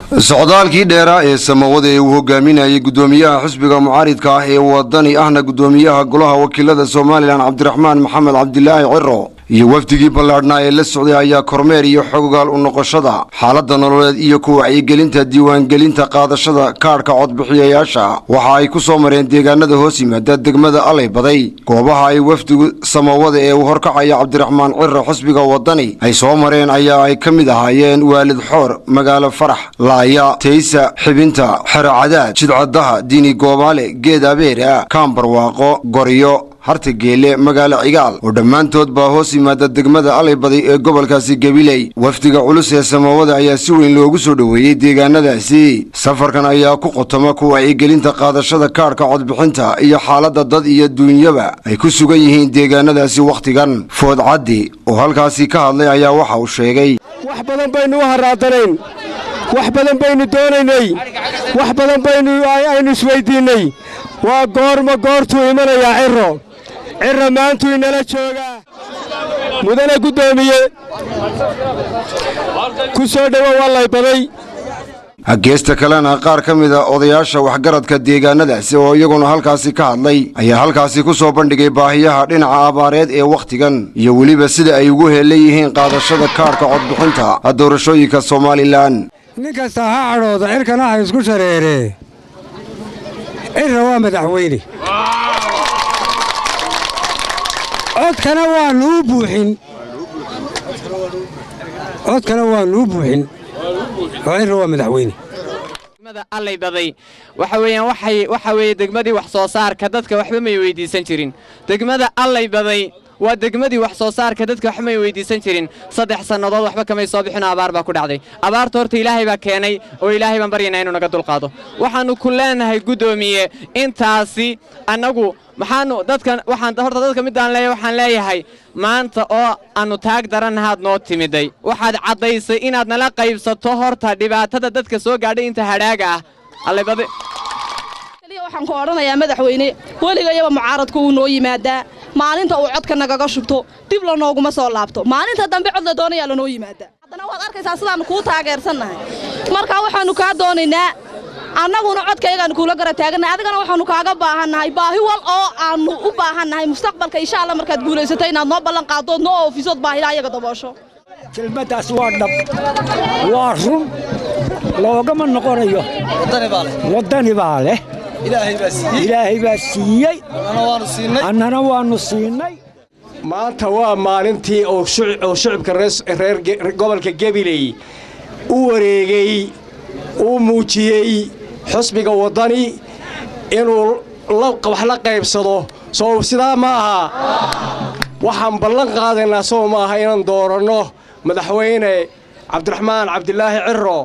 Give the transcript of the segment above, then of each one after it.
socdaalkii dheeraa ee samawada ee uu hogaaminayay guddoomiyaha xisbiga mucaaridka ah ee wadani ahna guddoomiyaha golaha wakiilada somalilan cabdiraxmaan maxamed cabdilaahi ciro iyo wafdigii ballaadhnaa ee la socday ayaa kormeer iyo xogogaal u noqoshada xaaladda nololeed iyo ku wacyigelinta diiwaangelinta qaadashada kaadhka codbixiyayaasha waxa ay ku soo mareen deegaanada hoos yimaada degmada alay baday goobaha ay wafdigu samawada ee uu horkacaya cabdiraxmaan ciro xisbiga wadani ay soo mareen ayaa ay ka mid ahaayeen waalid xoor magaalo farax laaya taysa xibinta xerocadaad jidcadaha diini goobaale geed abeera kaambarwaaqo goryo harta geele magaalo cigaal oo dhammaantood baa hoos yimaada degmada aleybaday ee gobolkaasi gabiley wafdiga culus ee samawada ayaa si weyn loogu soo dhoweeyey deegaanadaasi safarkan ayaa ku qotoma ku wacyigelinta qaadashada kaadhka codbixinta iyo xaaladda dad iyo duunyaba ay ku sugan yihiin deegaanadaasi wakhtigan food caddi oo halkaasi ka hadlay ayaa waxa uu sheegay wax badan baynu u haraadanayn wax badan baynu doonaynay wax badan baynu aynu isweyddiinnay waa goorma goortuu imanayaa ciro ciro maantuu inala joogaa mudane guddoomiye ku soo dhowo wallay baday geesta kalena qaar ka mid a odayaasha waxgaradka deegaanadaasi oo iyaguna halkaasi ka hadlay ayaa halkaasi ku soo bandhigay baahiyaha dhinaca abaareed ee wakhtigan iyo weliba sida ay ugu heelan yihiin qaadashada kaadhka codbixinta doorashooyinka somalilan nin kasta ha cadhooda cirkana ha isku shareeree cirra waa madaxweyne codkana waanuu buuxin codkana waanuu buuxin oo cirra waa madaxweyne allay baday waxa weeyaan waxay waxa weeye degmadii wax soo saarka dadka waxba may weydiisan jirin degmada allay baday waa degmadii wax soo saarka dadka waxba may weydiisan jirin saddex sannadood waxba kamay soo bixinoo abaar baa ku dhacday abaarta horta ilaahay baa keenay oo ilaahay baan baryaynaa inuu naga dulqaado waxaannu ku leenahay guddoomiye intaasi annagu maxaanu dadkan waxaan horta dadka midaan leeyahay waxaan leeyahay maanta oo aannu taag darannahaad noo timiday waxaad caddaysay inaad nala qaybsato horta dhibaatada dadka soo gaadhay inta hadhaaga ah allaybade waxaan ku odhanayaa madaxweyne weligayaba mucaaradku wuu noo yimaadaa maalinta uu codka nagaga shubto dib lanooguma soo laabto maalinta dambe cod la doonayaa lanoo yimaadaa haddana waad arkaysaa sidaannu kuu taageersannahay markaa waxaannu kaa doonaynaa annaguna codkayagaannu kuula gara taagannahay adigana waxaannu kaaga baahannahay baahi wal oo aannu u baahannahay mustaqbalka insha alla markaad guulaysato inaad noo ballan qaaddood noo oofisood baahida ayaga daboosho kelmaddaas waa dhab waa run loogama noqonayo waddani baa leh ilaahay baa siiyey annana waannu siinay maanta waa maalintii oo shucubka reer gobolka gabiley u wareegay uu muujiyey xusbiga waddani inuu wax la qaybsado soo sidaa ma aha waxaan ballan qaadaynaa soo ma aha inaan dooranno madaxweyne cabdiraxmaan cabdilaahi ciro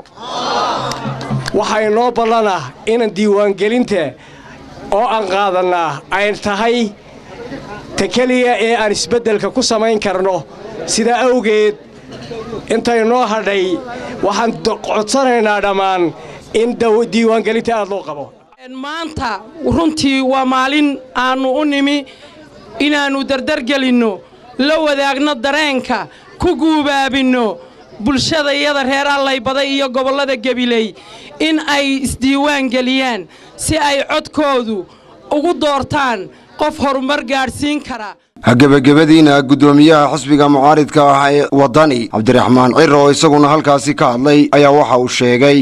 waxaa inoo ballana inaan diiwaangelinta oo aan qaadannaa ay tahay ta keliya ee aan isbeddelka ku samayn karno sidaa awgeed intay noo hadhay waxaan codsanaynaa dhammaan in diiwaangelinta aad loo qabo maanta runtii waa maalin aannu u nimi inaannu dardargelinno la wadaagno dareenka ku guubaabinno bulshadayada reer allaybaday iyo gobollada gabiley in ay isdiiwaan geliyaan si ay codkoodu ugu doortaan qof horumar gaadhsiin kara gebagabadiina guddoomiyaha xisbiga mucaaridka ah ee waddani cabdiraxmaan ciro oo isaguna halkaasi ka hadlay ayaa waxa uu sheegay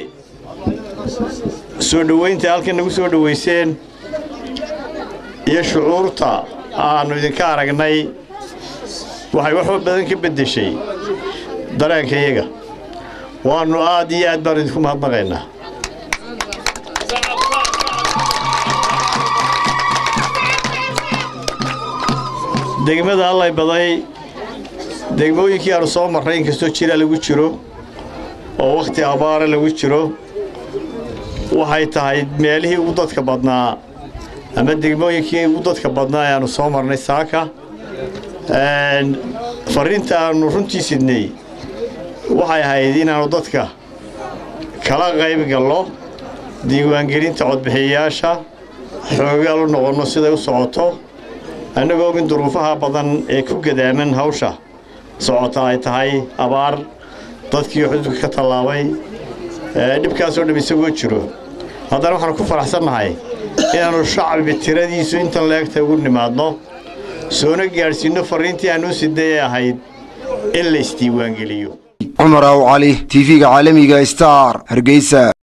soo dhowaynta halkan nagu soo dhowayseen iyo shucuurta aannu idinka aragnay waxay wax badan ka beddeshay dareenkayaga waannu aad iyo aad baannu idinku mahadnaqaynaa degmada allay baday degmooyinkii aannu soo marray inkastoo jira lagu jiro oo wakhti abaara lagu jiro waxay tahay meelihii ugu dadka badnaa ama degmooyinkii ugu dadka badnaa ee aannu soo marnay saaka farriinta aannu runtii sidnay waxay ahayd inaannu dadka kala qayb gallo diiwaangelinta codbixiyayaasha xoogaal u noqonno siday u socoto annagoo ogin duruufaha badan ee ku gadaaman hawsha socota ay tahay abaar dadkii xududka ka tallaabay dhibkaasoo dham isagoo jiro haddana waxaanu ku faraxsannahay inaannu shacbi tiradiisu intan leegta ugu nimaadno soona gaadhsiinno farriintii aanuu sidayee ahayd in la isdiiwaangeliyo cumar aw cali tv-ga caalamiga star hargeysa